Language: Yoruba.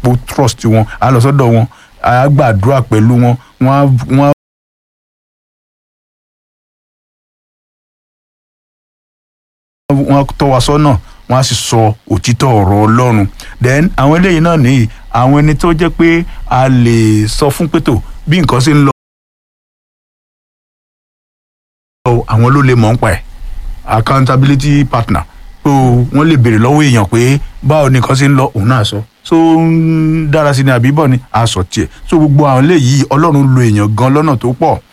pò trust wọn á lọ sọ́dọ̀ wọn á gbàdúrà pẹ̀lú wọn wọ́n á wọ́n á wọ́n tọ́ wa sọ́nà wọ́n á sì sọ òtítọ́ ọ̀rọ̀ ọlọ́run then àwọn eléyìí náà nìyí àwọn ẹni tó jẹ́ pé a lè sọ fún pétò bí nǹkan ṣe ń lọ àwọn ló lè mọ̀ ń pa ẹ̀ accountability partner so wọ́n lè béèrè lọ́wọ́ èèyàn pé báwo ni nǹkan ṣe ń lọ òun náà sọ so ń dára sí ni àbí bọ̀ ni a sọ tiẹ̀ so gbogbo àwọn eléyìí ọlọ́run lo èèyàn gan lọ́nà tó pọ̀